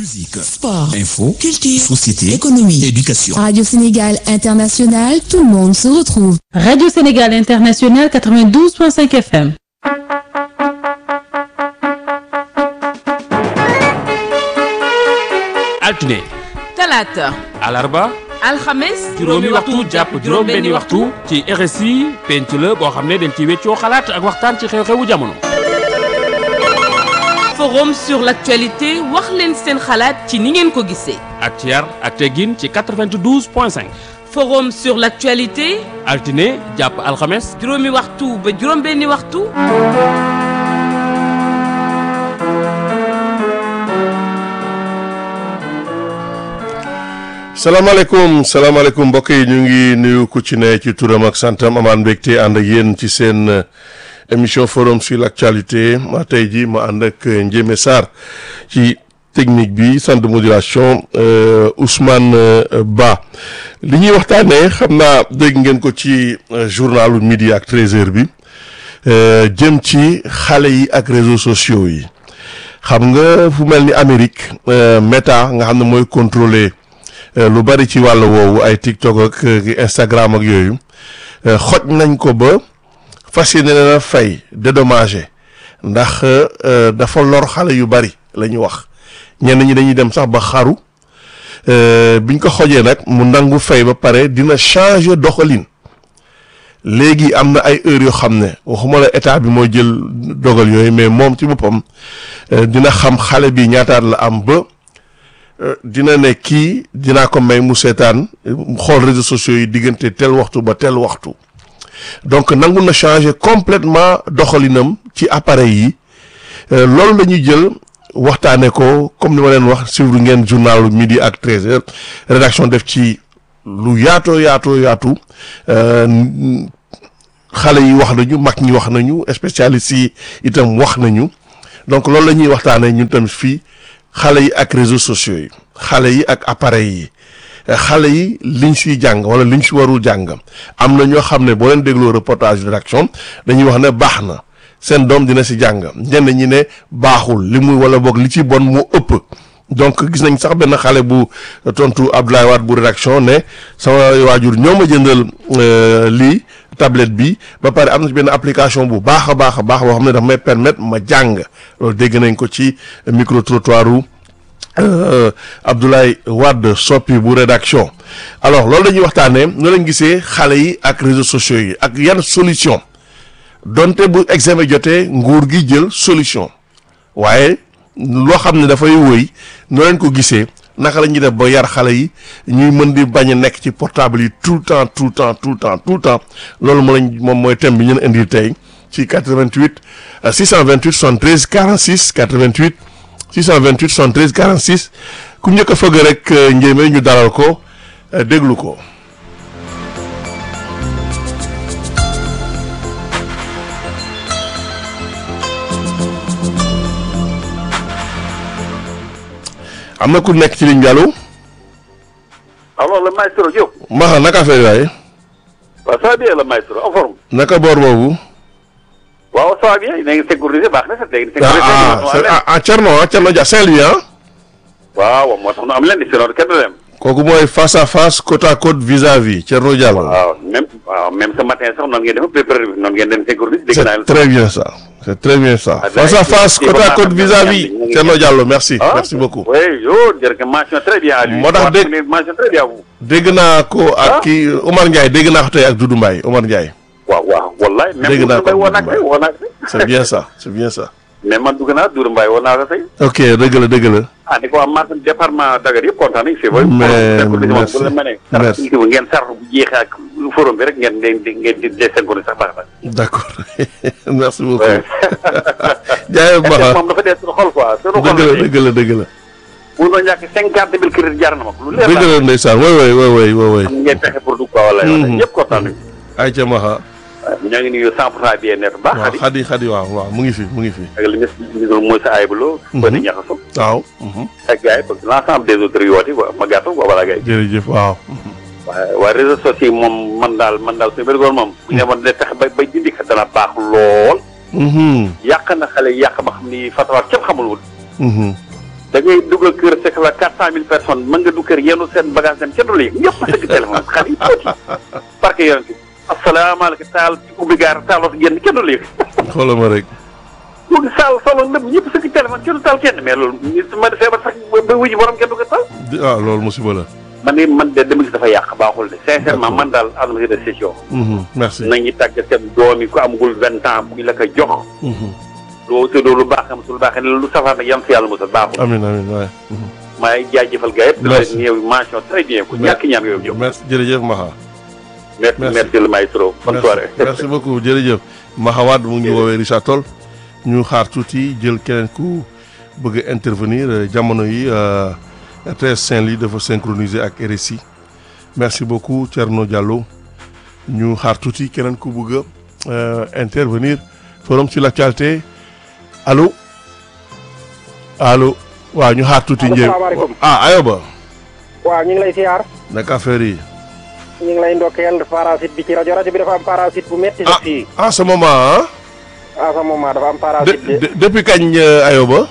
Musique, Sport, info, culture, société, économie, éducation. Radio Sénégal International, tout le monde se retrouve. Radio Sénégal International 92.5 FM. altine talaata alarba alxames juróomi waxtu jàpp juróom benni waxtu ci RSI penc la boo xam ne dañ ci weccoo xalaat ak waxtaan ci xew-xewu jamono forum sur l'actualité wax leen seen xalaat ci ni ngeen ko gisee ak ci yar ak teggin ci 92 point 5 forum sur l'actualité altine jàpp alxames juróomi waxtu ba juróom benni waxtu salaamaaleykum salaamaaleykum mbokk yi ñu ngi nuyu ku ci ne ci turam ak santam amaan mbégte ànd ak yéen ci seen émission forum sur l'actualité ma tey ji ma ànd ak Ndiémé Sarr ci technique bi centre de modulation Ousmane Ba li ñuy waxtaanee xam naa dégg ngeen ko ci journalu midi ak 13h bi jëm ci xale yi ak réseaux sociaux yi xam nga fu mel ni Amérique Meta nga xam ne mooy contrôler lu bari ci wàll woowu ay TikTok ak Instagram ak yooyu xoj nañ ko ba fas yéene na fay dédommagé ndax dafa lor xale yu bari la ñu wax ñenn ñi dañuy dem sax ba xaru biñ ko xojee nag mu nangu fay ba pare dina changer doxalin léegi am na ay heures yoo xam ne waxuma la état bi mooy jël dogal yooyu mais moom ci boppam dina xam xale bi ñaataat la am ba. dina ne kii dinaa ko may mu seetaan xool réseaux sociaux yi diggante tel waxtu ba tel waxtu donc nangu na changer complètement doxalinam ci appareil yi loolu la ñuy jël waxtaanee ko comme ni ma leen wax suivre ngeen journal midi ak 13h rédaction def ci lu yaatoo yaatoo yaatu xale yi wax nañu mag ñi wax nañu spécialistes yi itam wax nañu donc loolu la ñuy waxtaanee ñun tamit fii. xale yi ak réseaux sociaux yi xale yi ak appareil yi xale yi liñ siy jàng wala liñ si warul jàng am na ñoo xam ne boo leen dégloo reportage rédaction dañuy wax ne baax na seen doom dina si jàng ñenn ñi ne baaxul li muy wala boog li ci bon moo ëpp donc gis nañ sax benn xale bu tontu Abdoulaye Wade bu rédaction ne sama waajur ñoo ma jëndal lii tablette bi ba pare am na ci benn application bu baax a baax a baax boo xam ne dafa may permettre ma jàng loolu dégg nañ ko ci micro trottoiru Abdoulaye Wade soppi bu rédaction alors loolu dañuy waxtaanee nu lañ gisee xale yi ak réseaux sociaux yi ak yan solution donte bu examen jotee nguur gi jël solution waaye loo xam ne dafay wëy noo leen ko gisee naka la ñuy def ba yar xale yi ñuy mën di bañ a nekk ci portable yi tout le temps tout le temps tout le temps tout le temps loolu moo lañ moom mooy thème bi ñu leen indil tey ci 88 628 73 46 88 628 73 46 ku njëkk a fëgg rek njéeme ñu dalal ko déglu ko. am na ku nekk ci ligne bi allo. alors le maestro Diop. Maxa naka affaire waaye. waaw ça va bien le maestro en forme. naka boor boobu. waaw ça va bien yéen a ngi sécurisé baax na sax léegi. ah ah ah Thierno ah Thierno Dia Saint-Louis ah. waaw moo tax nu am leen di sinon kenn du dem. kooku mooy face à face côte à côte vis à vis Thierno Diallo. waaw même waaw même ce matin sax noonu ngeen def préparé noonu ngeen dem sécurisé. dégg naa c'est très bien ça c'est très bien ça. face à face côte à côte vis à vis Thierno Diallo merci. merci beaucoup. oui yo jërëjëf mention très bien à lui. moo tax dégg mention très bien à vous. dégg naa ko ak kii Omar Ndiaye dégg naa ko tey ak Doudou Mbaye Omar Ndiaye. waaw waaw wallaay. dégg naa ko woo naa ko woo naa ko c'est bien ça c'est bien ça. mais man dugg naa Doudou Mbaye woo naa ko tey. ok dëgg la dëgg la. ah di ko waa marché département Dakar yëpp kontaan nañu. c'est vrai merci merci ngeen sartu bu jeexee ak forum bi rek ngeen ngeen ngeen di désengoné sax baax na. d'accord merci beaucoup. jaayee Maxa moom dafa dee suñu xol quoi. suñu xol dëgg la dëgg la dëgg la. bu doon ñàkk cinquante mille crédit jaar na ma ko. lu leer dëgg la ndeysaan woy woy woy woy woy woy. ngeen fexe pour dugg quoi wala ñëpp kontaan nañu. ayca Maxa. ñoo ngi nuyu 100 pour cent bien net baax. waaw xadi xadi waaw waaw mu ngi fi mu ngi fi. ak li nga mooy sa ayibuloo. ba di ñaxaso. waaw. ak gars yi parce que l'ensemble des autres yi woote quoi ma gàttal quoi wala gars yi. jërëjëf waaw. waaye waaye réseaux sociaux yi moom man daal man daal suñu bërigoon moom. bu ñu demoon de tax ba ba dindi ko dana baax lool. yàq na xale yàq ba xam ni fatawaat képp xamul wul. da ngay dugal kër fekk la quatre cent mille personnes mën nga du kër yenu seen bagage dem kenn du la yëg ñëpp sëgg téléphone xale yi tuuti parce que yoon bi asalaamaaleykum taal ci ubbi gaar taaloo fi génn kenn du la yëg xoolal ma rek mu ngi saal solo lépp ñëpp sëgg téléphone kenn du taal kenn mais loolu nit ma feebar sax ba wuji borom kenn du ko taal di- ah loolu musiba la. man de man de dama gis dafa yàq baaxul de sincèrement man daal adama de session Mhm, merci. nañu tàgg seen doom yi ku amagul vingt ans bu ñu la ko jox Mhm. loo tëddoo lu baax am su lu baaxee lu safar nag yam si yàlla mosal baaxul amiin amiin waay. Mhm. maay jaajëfal gars yëpp. Merci. di la néew mention très bien ku ñàkk ñaan yow jóg. merci jërëjëf Maha. merci Merci. merci le maestro. bonne merci soirée. merci beaucoup jërëjëf. Mahawad mu ngi woowee Richard Toll ñu xaar tuuti jël keneen ku bëgg a intervenir euh, jamono yi euh, RTS Saint-Louis dafa synchroniser ak RSI merci beaucoup Thierno Diallo ñu xaar tuuti keneen ku bëgg a euh, intervenir forum sur l'actualité allo allo waaw ñu xaar tuuti. Allo, njëriñ salaamaaleykum. ah Ayoba waaw ñu ngi lay siyaar naka affaire yi. ñu ngi lay ndokkeel parasite bi ci rajo rajo bi dafa am parasite bu metti ah sax fii en ce moment ah. à ce moment dafa am de, parasite de de- depuis kañ euh, Ayoba.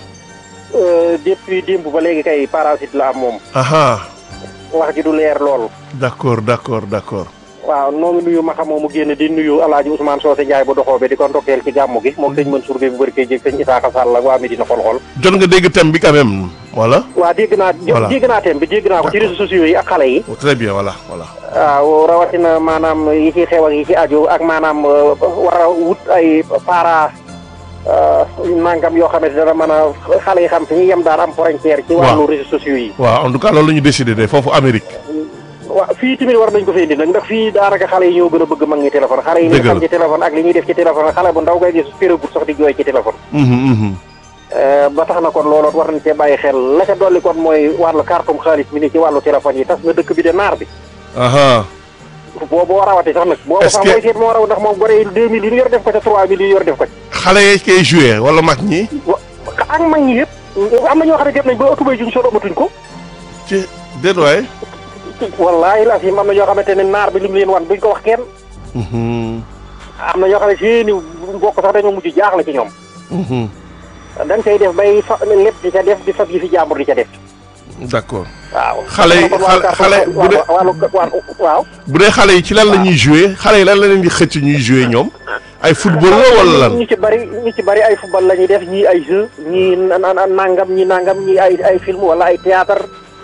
euh, depuis démb ba léegi kay parasite la am moom aha wax ji du leer lool d'accord d'accord d'accord waaw noo ngi nuyu ma xamoo mu génn di nuyu alaaji Ousmane Socé Ndiaye bu doxoo bi di ko ndokkeel ci gàmmu gi moom sëñ Mansour Gueye bu bëri koy jég sëñ Isaaka Sall ak waa Medina xol-xol jot nga dégg thème bi quand même voilà waa dégg naa Voilà. dégg naa thème bi dégg naa ko ci réseaux sociaux yi ak xale yi oh, très bien voilà voilà waaw rawatina maanaam yi ci xew ak yi ci aju ak maanaam euh, war a wut ay para euh, nangam yoo xamante dana mën a xale yi xam fi ñuy yem daan am frontière ci wàllu réseaux sociaux yi waaw en tout cas loolu la ñu décidé de foofu Amérique waaw fii tamit war nañ ko fay indi nag ndax fii daanaka xale yi ñoo gën a bëgg mag ñi téléphone xale yi li Dëgg la. xam ci téléphone ak li ñuy def ci téléphone xale bu ndaw ngay gis féragut sax di jooy ci téléphone Mhm, mhm. Euh, ba tax na kon looloot war nañ cee bàyyi xel la ca dolli kon mooy wàllu kartum xaalis mi ni ci wàllu téléphone yi tas na dëkk bi de naar bi aha boobu moo rawati sax nag boobu Est-ce sax que- mooy seet moo raw ndax moom gore yi deux mille yi ñu yor def ko ca trois mille yi ñu yor def ko ca xale yi koy joué wala mag ñi wa ak mag ñi yëpp am na ñoo xam ne dem nañ ba tubay juñ sol amatuñ ko ci déet waay wallaahi la fi am na ñoo xamante ne naar bi li mu leen wan duñ ko wax kenn Mhm, am na ñoo xam ne seeni mbokk sax dañoo mujj jaaxle ci ñoom mhm. dañ koy def bay fa lépp di ca def di fab yi fi jàmbur di ca def d'accord waaw Xale yi- kon wàllu xale- xale- bu dee- wàllu wàllu waaw bu dee xale yi ci lan la ñuy joué xale yi lan la leen di xëcc ñuy joué ñoom ay football la wala lan ñu ci bari ñu ci bari ay football la ñuy def ñii ay jeu ñii na- na- nangam ñii nangam ñii ay ay film wala ay théâtre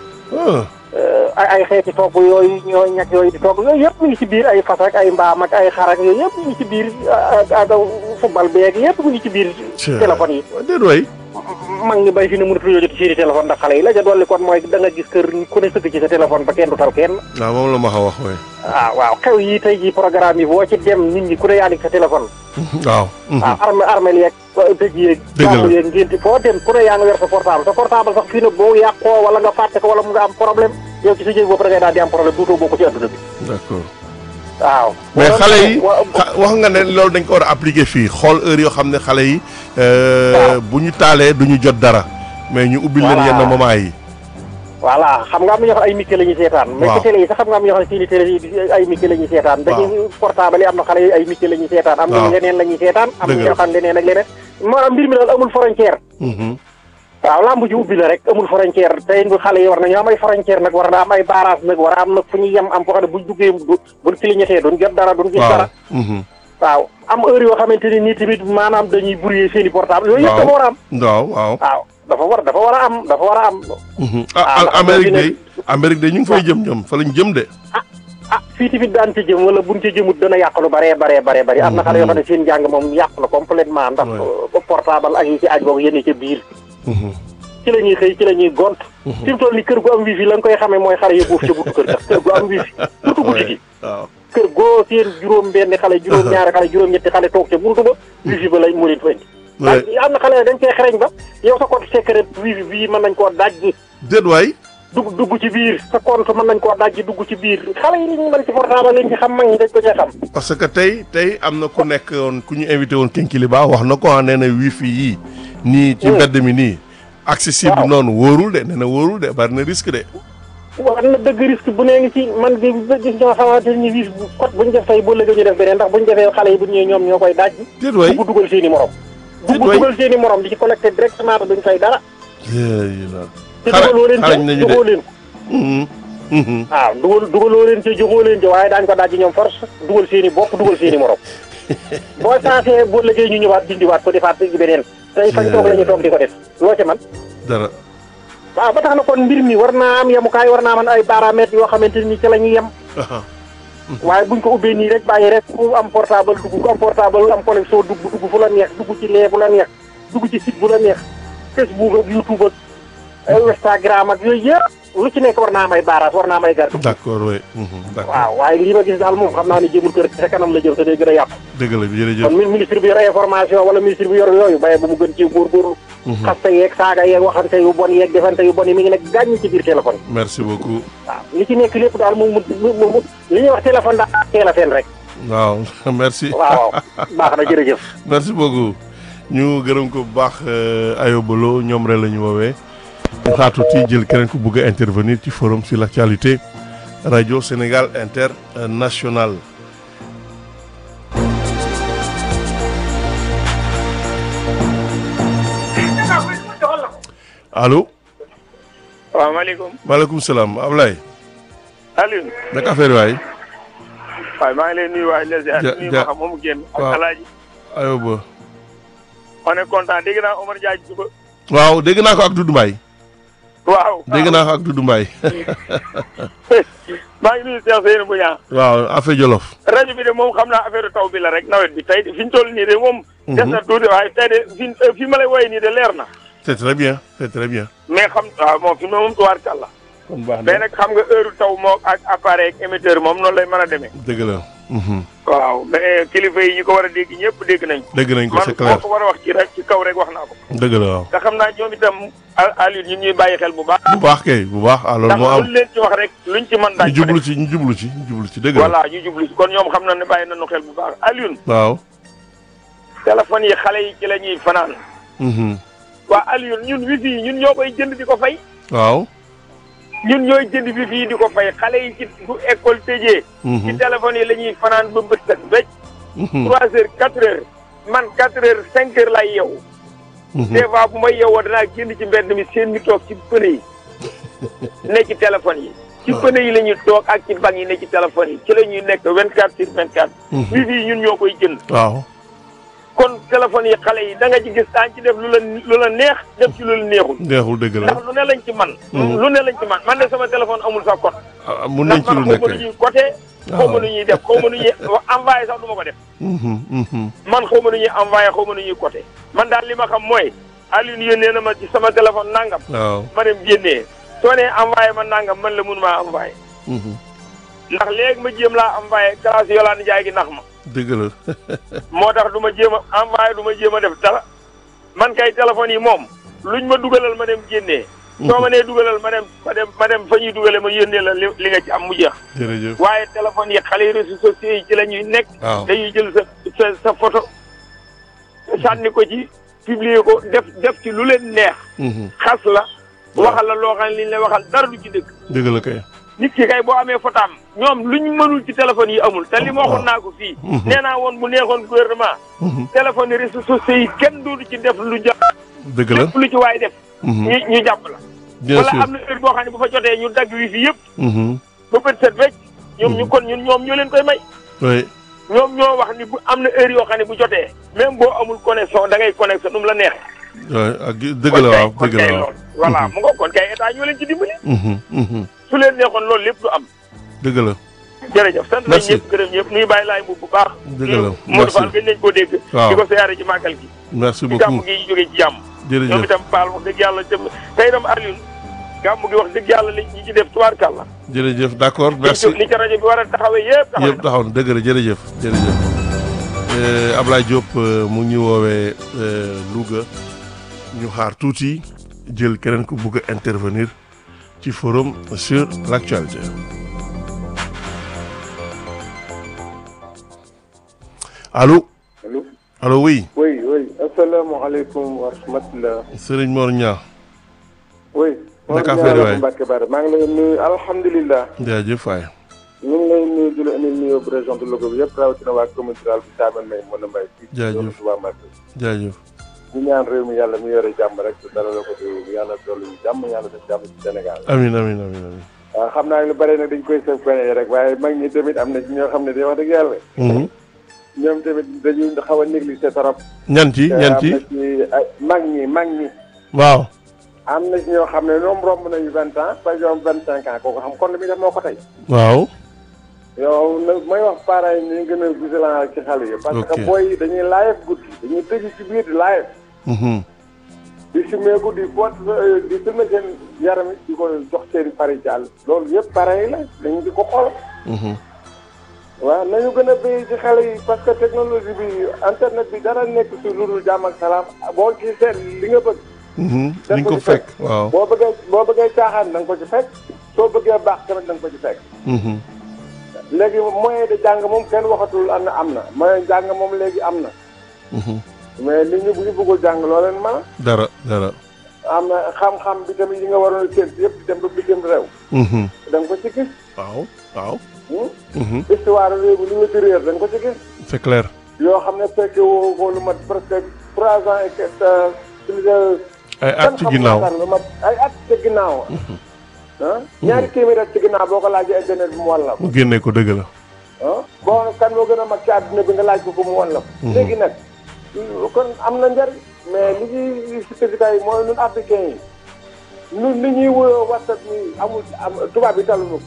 ah Euh, ay ay xeeti togg yooyu ñoo ñag yooyu di togg yooyu yëpp mi ngi ci biir ay fas ak ay mbaam ak ay xar ak yooyu yëpp mi ngi ci biir ak ak football beeg yëpp mi ngi ci biir Tiens. téléphone yi déet waay mag ñi bay fi ne mënatu ñoo jot seeni téléphone ndax xale yi la ca dolli kon mooy da nga gis kër ku ne sëgg ci sa téléphone ba kenn du tal kenn waaw moom la ma xa wax waay ah waaw xew yi tey ji programme yi boo ci dem nit ñi ku ne yaa ngi sa téléphone waaw mhm. ah armé armel yeeg dëj yeeg Dëgg la. jàmm yeeg ngénti foo dem ku ne yaa ngi yor sa portable sa portable sax fii nag boo yàqoo wala nga fàtte ko wala mu nga am problème yow ci sa jëg bopp da ngay daal di am problème duutoo bokk ci adduna bi d'accord waaw mais Boo xale doon- yi wa- xa- wax nga ne loolu dañ ko war a appliquer fii xool heure yoo xam ne xale yi euh, Waaw. bu ñu taalee du ñu jot dara mais ñu ubbil leen Voilà. yenn moment yi voilà xam nga am na ñoo xam ay micro la ñuy seetaan mais Waaw. ci télé yi sax xam nga am na ñoo xam ne seeni télé yi ay micro la ñuy seetaan dañuy portable yi am na xale yi ay micro la ñuy seetaan am Waaw. na leneen la ñuy seetaan am na Dëgg la. ñoo xam leneen ak leneen maanaam mbir mi daal amul frontière Mhm. waaw lamb ji ubbi la rek amul frontière tey bu xale yi war nañu am ay frontière nag war na am ay barrage nag war a am nag fu ñu yem am foo xam ne buñ duggee du buñ clignoté duñ jot dara duñ gis waaw dara mhm. waaw am heure yoo xamante ni nii tamit maanaam dañuy brouiller seen i portable yooyu yëpp Waaw. dafa war a am waaw waaw waaw dafa war dafa war a am dafa war a am Mhm. Ah, ah ndax Amérique boo fi day Amérique day ñu ngi fay jëm ñoom fa lañ jëm de ah fii tamit daan ci jëm wala buñ ci jëmut dana yàq lu baree baree baree bëri am na xale yoo xam ne seen njàng moom yàq na complètement ndax Ouais. euh, portable ak yi ci aj boog yénn ca biir Mhm. ci la ñuy xëy ci la ñuy gont fi mu toll ni kër gu am wifi la nga koy xamee mooy xale yi buuf ca buntu kër sax kër gu am wifi surtout guddi gi waaw kër goo seen juróom benn xale juróom ñaari xale juróom ñetti xale toog ca buntu ba wifi ba lañ mu leen fa indi Ouais. am na xale dañ cee xereñ ba yow sa compte secret wifi bii mën nañ koo dajji déet waay dugg dugg ci biir sa compte mën nañ koo dajji dugg ci biir xale yi li ñu mën ci portable lañ ci xam mag ñi dañ ko cee xam parce que tey tey am na ku nekk woon ku ñu invité woon Kinkiliba wax na ko ah nee na wifi yii nii ci Hmm. mbedd mi nii accessible Waaw. noonu wóorul de nee na wóorul de bari na risque de war na dëgg risque bu nee ngi ci man de gis ñoo xamante ni wifi bu code bu ñu def tey boo léegi ñu def beneen ndax bu ñu defee xale yi bu ñëwee ñoom ñoo koy dajji déet waay dugg dugal seen i morom Déet dugg waay. dugal seen i morom di ci collecté directement te duñ fay dara te dugaloo leen xarañ ca nañu de joxoo leen ko Mhm, mhm. waaw dugal dugaloo leen ca joxoo leen ca waaye daañu ko dajji ñoom force dugal seen i bopp dugal seen i morom boo sensé boo liggéey ñu ñëwaat dindiwaat ko defaat ci beneen tey fañ toog la ñu toog di ko def loo ca man dara waaw ba tax na kon mbir mi war naa am yemukaay war naa man ay paramètres yoo xamante ni ci la ñuy yem aha waaye buñ ko ubbee nii rek bàyyi rek ku am portable dugg ku am portable am connexion dugg dugg fu la neex dugg ci lee bu la neex dugg ci site bu la neex Facebook ak YouTube ak ay Instagram ak yooyu yëpp lu ci nekk war naa may baaraas war naa may garde d'accord oui mhm, d'accord waaw waaye lii ma gis daal moom xam naa ne jëmul kër sa kanam la jëm te day gën a yàqu dëgg la jërëjëf kon mi- ministre bi yor information wala ministre bi yor yooyu baye bu mu gën ci góorgóorlu Mhm. xaste yeeg saaga yeeg waxante yu bon yeeg defante yu bon yi mi ngi nekk gàññ ci biir téléphone merci beaucoup waaw li ci nekk lépp daal moom mu mu mu li ñuy wax téléphone daal teel a fen rek waaw merci waaw waaw baax na jërëjëf merci beaucoup ñu gërëm ko bu baax ayobalo ñoom rek la ñu woowee ñu xaar tuuti jël keneen ku bëgg a intervenir ci forum sur l'actualité radio Sénégal international allo waaw maaleykum maaleykum salaam Ablaye Alioune naka affaire yi waay waaye maa ngi lay nuyu waay les Ja- nuyu ja- ma xam moomu génn ak waaw. alaaji ayoba on est content dégg naa Omar Diagne suba waaw dégg naa ko ak Doudou Mbaye waaw dégg naa ko ak Doudou Mbaye maa ngi nuyu Cheikh Seydou Bouña waaw affaire Jolof rajo bi de moom xam naa affaire taw bi la rek nawet bi tey fi ñu toll nii de moom Mhm. des na tuuti waaye tey de fi fi ma lay woowee nii de leer na c'est très bien c'est très bien mais xam waaw moom fi mu ne moom tuwaar kàlla kon baax mais nag xam nga heure taw moo ak appareil ak émetteur moom noonu lay mën a demee dëgg la mhm. waaw mais kilifa yi ñu ko war a dégg ñëpp dégg nañ ko dégg nañ ko man c'est moo clair ko war a wax ci rek ci kaw rek wax naa ko dëgg la waaw te xam naa ñoom itam Al- Alioune ñun ñuy bàyyi xel bu baax bu baax kay bu baax ah loolu ndax moo am luñ leen ci wax rek luñ ci mën ñu daañ ko jublu def ci ñu jublu ci ñu jublu ci dëgg la voilà ñu jublu ci kon ñoom xam na ne bàyyi nañu xel bu baax Alioune waaw téléphone yi xale yi ci la ñuy fanaan mhm. waa Alioune ñun wifi yi ñun ñoo koy jënd di ko fay waaw ñun ñooy jënd wifi yi di ko fay xale yi ci bu école tëjee ci mhm. téléphone yi la ñuy fanaan ba bët set becc Mhm. trois heures quatre heures man quatre heures cinq heures lay yeewu Mhm. des fois bu may yeewoo danaa génn ci mbedd mi seen ñu toog ci pëne yi ne ci téléphone yi ci pëne yi la ñuy toog ak ci banc yi ne ci téléphone yi ci la ñuy nekk vingt quatre sur vingt quatre Mhm. wifi yi ñun ñoo koy jënd waaw kon téléphone yi xale yi da nga ci gis daañu ci def lu la lu la neex def ci lu la neexul neexul dëgg la ndax lu ne lañ ci man Mhm. lu ne lañ ci man man de sama téléphone amul sa code ah, mun nañ ndax ci lu man xaw nekk ma nu ñuy côté xaw ma nu ñuy def xaw ma nu ñuy envoyé sax du ma ko def Mhm, mhm. man xaw ma nu ñuy envoyé xaw ma nu ñuy côté man daal li ma xam mooy Alioune yónnee na ma ci sama téléphone nangam waaw ma dem génnee soo nee envoyé ma nangam man la mun maa envoyé mhm. ndax léegi ma jéem laa envoyé classe Yolande Ndiaye gi nax ma dëgg la moo tax du ma jéem a envoyé du ma jéem a def dara man kay téléphone yi moom luñ ma dugalal ma dem génnee soo ma nee dugalal ma dem ma dem ma dem fa ñuy dugale ma yónnee la li li nga ci am mu jeex jërëjëf waaye téléphone yi xale yi réseaux sociaux yi ci la ñuy nekk waaw dañuy jël sa sa sa photo sànni ko ci publier ko def def ci lu leen neex Mhm. xas la waxal la loo xam ne li ñu lay waxal dara du ci dëgg dëgg la kay nit ki kay boo amee fotaam ñoom luñ mënul ci téléphone yi amul te li ma waxoon naa ko fii Mhm. nee naa woon bu neexoon gouvernement Mhm. téléphone yi réseaux sociaux yi kenn doodu ci def lu jàpp dëgg la lépp lu ci waay def Mhm. ñu ñu jàpp la bien wala sûr am na heure boo xam ne bu fa jotee ñu dagg wi fi yëpp Mhm. ba bët set wecc ñoom ñu Mhm. kon ñun ñoom ñoo leen koy may oui ñoom ñoo wax ni bu am na heure yoo xam ne bu jotee même boo amul connexion da ngay connexion nu mu la neexee oui ak dëgg la waaw kon dëgg kay la waaw loolu voilà mu nga kon kay état ñoo leen ci dimbali Mhm, mhm. su leen neexoon loolu lépp du am dëgg la jërëjëf sant nañ Merci. ñëpp gërëm ñëpp nuy bàyyi laay bu bu baax Dëgg la, Modou merci. Fall gën nañ koo dégg Waaw. di ko siyaare ci màggal gi merci ci beaucoup gàmm gi jógee ci jàmm ñoom jërëjëf itam Fall wax dëgg yàlla tam tey itam Alioune gàmm gi wax dëgg yàlla li ñi ci def tubaarkàlla jërëjëf d'accord merci li ci rajo bi war a taxawee yëpp taxawee yëpp taxaw na dëgg la jërëjëf jërëjëf Euh, Ablaye Diop euh, mu ngi ñu woowee euh, Louga ñu xaar tuuti jël keneen ku bugg a intervenir ci forum sur l'actualité allo allo allo oui oui oui asalaamaaleykum wa rahmatulah. Serigne Mor Niang oui. Naka affaire yi waay Mbacke Bara maa ngi lay nuyu alhamdulilah. jaajëf waay ñu ngi lay nuyu di la indil nuyoo bu région de Louga bi yëpp rawatina waa commune rurale bi Thiamène May mën a mbay. fii ci Jaajëf. zone Touba Mbacké. jaajëf ñu ñaan réew mi yàlla mu yore jàmm rek dara la ko di yàlla dolli ñu jàmm yàlla def jàmm ci Sénégal. amin amin amin amin waaw xam naa ne lu bëri nag dañ koy sëf fene rek waaye mag ñi tamit am na ci ñoo xam ne day wax dëgg yàlla. Mhm. ñoom tamit dañuy xaw a négliger trop. ñan ci ñan ci am na ci ay mag ñi mag ñi. waaw am na ci ñoo xam ne ñoom romb nañu vingt ans ba ñoom vingt cinq ans kooku xam kon li muy def moo ko tey. waaw yow nag may wax parents yi ñu gën a vigilant ci xale yi. parce que Ok. booy yi dañuy live guddi dañuy tëju ci biir di live. Mhm. di simeeku di pot di filmer seen yaram yi di ko jox seen pari jàll. loolu yëpp parents yi la dañu di ko xool. Mhm. waaw nañu gën a béy ci xale yi parce que technologie bi internet bi dara nekk si lu dul jàmm ak salaam boo ci seet li nga bëgg. Mhm. def di nga ko ci fekk waaw boo bëggee boo bëggee caaxaan da nga ko ci fekk soo bëggee baax tamit da nga ko ci fekk. Mhm. léegi moyen de jàng moom kenn waxatul am na am na moyen jàng moom léegi am na Mhm. mais nit ñi bu ñu bëggul jàng loo leen mën dara dara am na xam-xam bi tamit yi nga waroon a sént yëpp di dem ba bitim réew Mhm. da nga ko ci gis. waaw waaw hmm? Mhm. histoire réew mi li nga ci réer da nga ko ci gis. c'est clair yoo xam ne fekke woo ko lu mat presque trois ans et que plus de. ay at ci ginnaaw lu mat ay at ci ginnaaw. ah ñaari téeméer at ci ginnaaw boo ko laajee internet bi mu wan la ko. mu génne ko dëgg la ah boo kan moo gën a mag ci àdduna bi nga laaj ko ko mu wan la ko. léegi nag kon am na njariñ mais li ñuy spécifique yi mooy ñun africain yi ñun li ñuy wuyoo whatsapp ni amul am tubaab bi taluñu ko.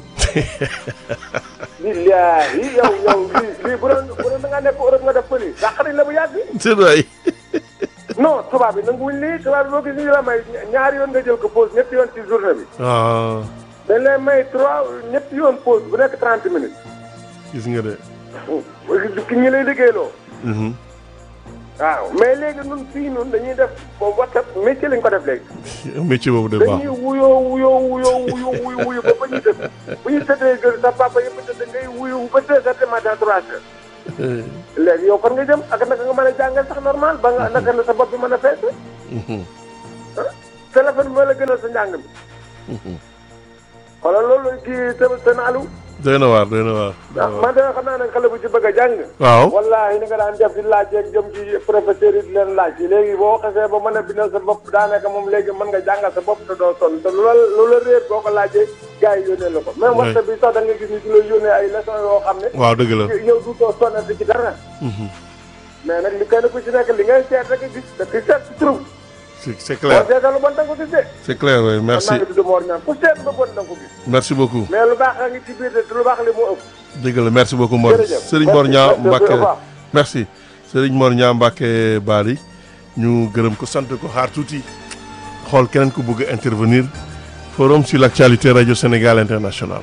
billaahi yow yow lii lii bu doon bu doon da nga nekk Europe nga def pëli dàq nañ la bu yàgg. c'est vrai non tubaab bi nanguwuñ lii tubaab bi boo gis ñu la may ñaari yoon nga jël ko pause ñetti yoon ci journée bi. ah dañ lay may trois ñetti yoon pause bu nekk trente minutes. gis nga de ki ñi lay liggéeyloo. Mhm. waaw mais léegi ñun fii ñun dañuy def boobu WhatsApp métier lañ ko def léegi. métier boobu de baax dañuy wuyoo wuyoo wuyoo wuyu wuyu wuyu ba ba ñu tëdd bu ñu tëddee gër sa papa yëpp tëdd ngay wuyu ba deux heures du matin trois heures. léegi yow fan nga jëm ak naka nga mën a jàngal sax normal ba nga naka la sa bopp bi mën a fees. Mhm. téléphone bi moo la gënal sa njàng mi. xoolal loolu kii te te naalu. doy na waar doy na waar ah man de xam naa ne xale bu ci bëgg a jàng. waaw wallaahi ni nga daan def di laaj ak jëm ci professeur yi di leen laaj léegi boo xasee ba mën a bindal sa bopp daanaka moom léegi mën nga jàngal sa bopp te doo sonn te lu la lu la réer boo ko laajee gars yi yónnee la ko. même Oui. WhatsApp bi sax da nga gis ni di la yónnee ay leçons yoo xam ne. waaw dëgg la yow du too sonnati ci dara. Mhm. mais nag li kenn ku ci nekk li ngay seet rek gis te ki seet ci trouve. c'est c'est boo clair seetal lu bon da nga ko gis de. c'est clair oui man merci maa ngi tudd Mor Niang ku seet ba bon da nga ko gis. merci beaucoup mais lu baax a ngi ci biir te lu baax li moo ëpp. dëgg la merci beaucoup Mor Jërëjëf. Serigne Mor Niang Merci, Mbacke au revoir. merci Serigne Mor Niang Mbacke Bali ñu gërëm ko sant ko xaar tuuti xool keneen ku bëgg a intervenir forum sur l'actualité radio Sénégal international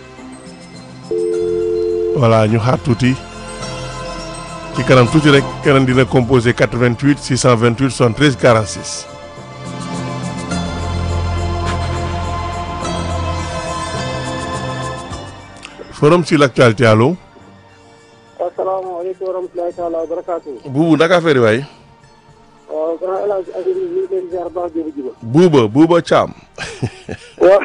voilà ñu xaar tuuti ci kanam tuuti rek keneen dina composé 88 628 73 46 forum sur l'actualité allo asalaamaaleykum wa rahmatulahi taala wa barakaatu. buubu naka affaire yi waay waaw grand El Hadj Aziz ñu ngi leen ziar baax jëbu jiba. buuba buuba caam waaw.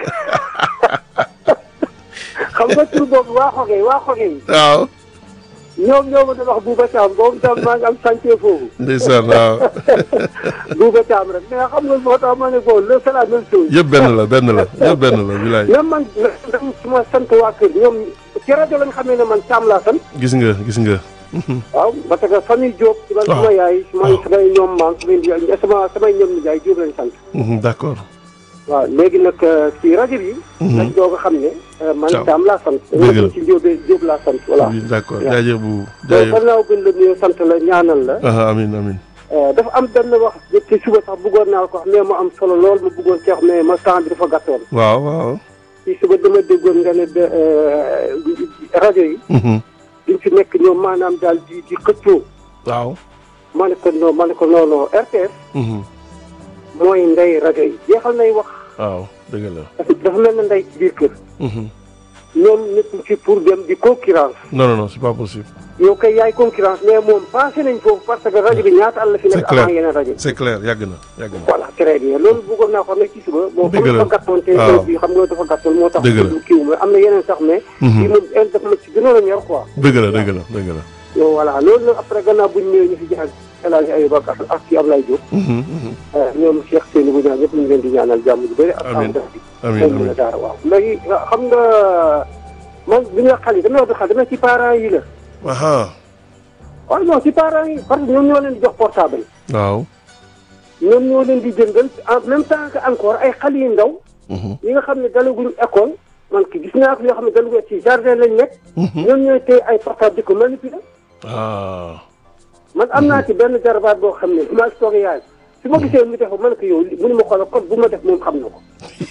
xam nga tur boobu waa Xoge waa Xoge yi. waaw ñoom ñoo ma doon wax Bouba Thiam boobu tam maa ngi am chantier foofu. ndeysaan waaw Bouba Thiam rek mais xam nga moo tax ma ne bon le c'est la même chose. yëpp benn la benn la yëpp benn la bilaay même man même su ma sant waa kër ñoom ci rajo lañ xamee ne man Thiam laa sant. gis nga gis nga waaw parce que famille Diop. man waaw suma yaay suma waaw. samay ñoom maam samay sama samay ñoom nijaay Diop lañ sant. Mhm, d'accord waaw léegi nag ci rajo bi. Mhm. dañ doog a xam ne. euh, man Thiam. Thiam laa sant. Dëgg la. dañoo ci Diop Diop laa sant voilà. Oui, d'accord waaw. jaajëf bu donc jaajëf gannaaw gën la nuyoo sant la ñaanal la. aha amin amin Euh, dafa am benn wax ci suba sax bëggoon naa ko wax mais mu am solo lool ma bëggoon ci wax mais ma temps bi dafa gàttoon. waaw waaw ci suba dama déggoon nga ne de euh, rajo yi. Mhm, duñ fi nekk ñoom maanaam daal di di xëccoo. waaw ma ne ko non ma ne ko non non RTS Mhm, mooy ndey rajo yi jeexal nay wax waaw dëgg la dafa dafa mel na ndey ci biir kër. Mhm. ñoom nekk fi pour dem di concurrence non non non c'est pas possible yow kay yaay concurrence mais moom passé nañ foofu parce que rajo bi ñaata àll fi c'est nekk clair avant yeneen rajo. c'est clair yàgg na yàgg na voilà très bien loolu bëggoon naa ko xam ne ci suba. bon Dëgg comme la. dafa gàttoon te waaw. bi xam nga dafa gàttoon moo tax. Dëgg la. du kiiw mais am na yeneen sax mais. Mhm. fii moom el dafa ma ci gënoon a ñor quoi. dëgg la dëgg la dëgg la yow voilà loolu nag après gannaaw bu ñu ñëwee ñu fi jaar El Hadj Ayouba ak ak ci Ablaye Diop. ñoom Cheikh Seydou Boudian ñëpp ñu ngi leen di ñaanal jàmm ju bëri. ak Amiin. def bi. amiin moom la amiin daara waaw léegi xam nga man bi nga xale yi dama wax xale dama ci parents yi la. aha waaw non ci parents yi parce que ñoom ñoo leen di jox portable. waaw ñoom ñoo leen di jëndal en même temps que encore ay xale yu ndaw. yi nga xam ne dalaguñu école man ki gis naa ko yoo xam ne dalaguñu ci jardin lañ nekk. ñoom ñooy téye ay portable di ko manipuler. ah man am naa ci benn jarabaat boo xam ne maa ngi toog yaay su ma gisee mu def man ko yow li mënu ma xoolal code bu ma def moom xam na ko.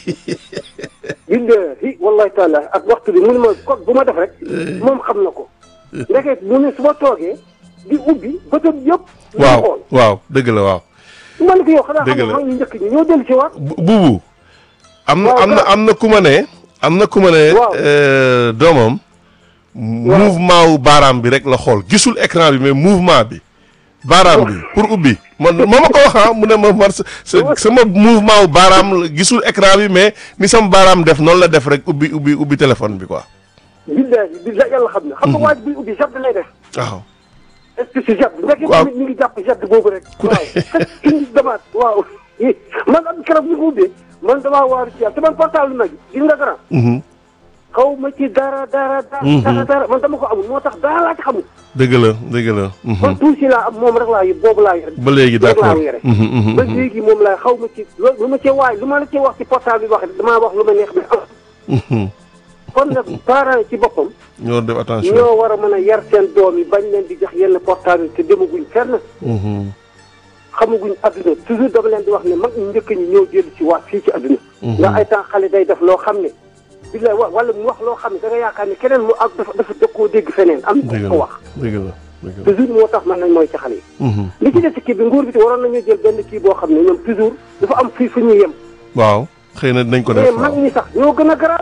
billahi wallahi taala ak waxtu bi mënu ma code bu ma def rek moom xam na ko. ndeke mu ne su ma toogee di ubbi bëtëm yëpp. ñu waaw xool waaw dëgg la waaw man ko yow xanaa Dëgg xam la. nga ñu njëkk ñi ñoo dellu si waat. Bu- buubu am na Waaw, am na waaw. am na ku ma ne am na ku ma ne Waaw. euh, doomam mouvement wu baaraam bi rek la xool gisul écran bi mais mouvement bi baaraam bi pour ubbi man moo ma ko wax ah mu ne ma man sa sa- sama mouvement wu baaraam la- gisul écran bi mais ni sama baaraam def noonu la def rek ubbi ubbi ubbi téléphone bi quoi billahi billahi yàlla xam na. xam nga waaj buy ubbi jàpp lay def. waaw est-ce que si jàpp ndeke Waaw. tamit mi ngi jàpp jàpp boobu rek. Ku ne- waaw indi damaat waaw. man am keroog bi ko ubbee man damaa waaru ci yàlla te man portable nag gis nga dara. Mhm. xaw ma ci dara dara dara. Mhm. dara dara man dama ko amul moo tax dara laa ci xamul. dëgg la dëgg la mhm. man tuuti laa am moom rek laa yor boobu laa yor. ba léegi rek laa d'accord yore. Mhm, mhm, ba mhm. léegi moom laay xaw ma ci lu lu ma cee waay lu ma la cee wax ci portable bi wax damaa wax lu ma neex bi am. Mhm. kon nag parents yi ci boppam. ñoo def attention ñoo war a mën a yar seen doom yi bañ leen di jox yenn portable yi te demaguñ fenn. Mhm. xamaguñ adduna toujours dama leen di wax ne mag ñu njëkk ñi ñoo jël ci waat fii ci adduna. ndax ay temps xale day def loo xam ne. bi la wa wala mu wax loo xam ne da nga yaakaar ne keneen mu ak dafa dafa dëkkoo dégg feneen am dëgg ko la wax. dëgg la dëgg la toujours moo tax man nañ mooy ci xale yi. Mhm. li ci des ci kii bi nguur bi te waroon nañu jël benn kii boo xam ne ñoom toujours dafa am fii fu ñuy yem. waaw xëy na dinañ ko mais def mag waaw ñi sax ñoo gën a garaaw.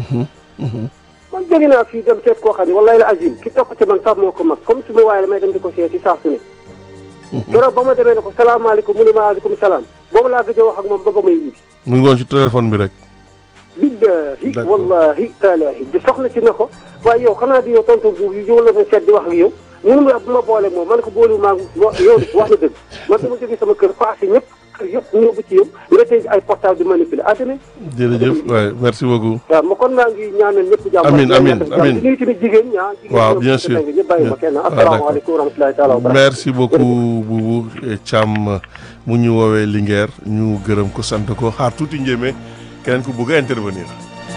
man jóge naa fii dem seet koo xam ne wallahi la azim ki topp ci man sax moo ko mag comme su ma waaye damay dem di ko seeti saa su ne. keroog ba ma demee ne ko salaamaaleykum mu ne ma aleykum salaam boobu laa gëj a wax ak moom ba ba may indi. mu ngi woon ci téléphone bi rek billahi D'accord. wallahi taalahi di soxna si ne ko waaye yow xanaa di yow tontu bu yow la ma seet di wax ak yow mënu ma bu ma boole moom man ko boole maa yow de wax na dëgg man dama jógee sama kër passé ñëpp kër yëpp ñëw ba ci yow nga tey ay portable di manipuler ah tamit jërëjëf waay merci beaucoup waaw ma kon maa ngi ñaanal ñëpp jàmm Amiin, amiin, amiin. di nuyu tamit jigéen ñaa jigéen Waaw, ñoom bien ci sûr. dëgg ñëpp bàyyi ma kenn Ah, asalaamaaleykum wa rahmatulahi taala wa barakatuh merci beaucoup Boubou Thiam mu ñu woowee Linguère ñu gërëm ko sant ko xaar tuuti njéeme keneen ku bëgg a intervenir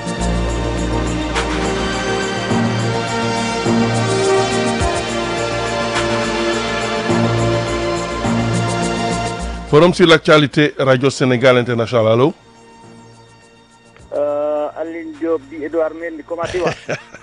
forum sur l'actualité radio Sénégal international allo Aline Diop di Edouard Mendy comment tu vas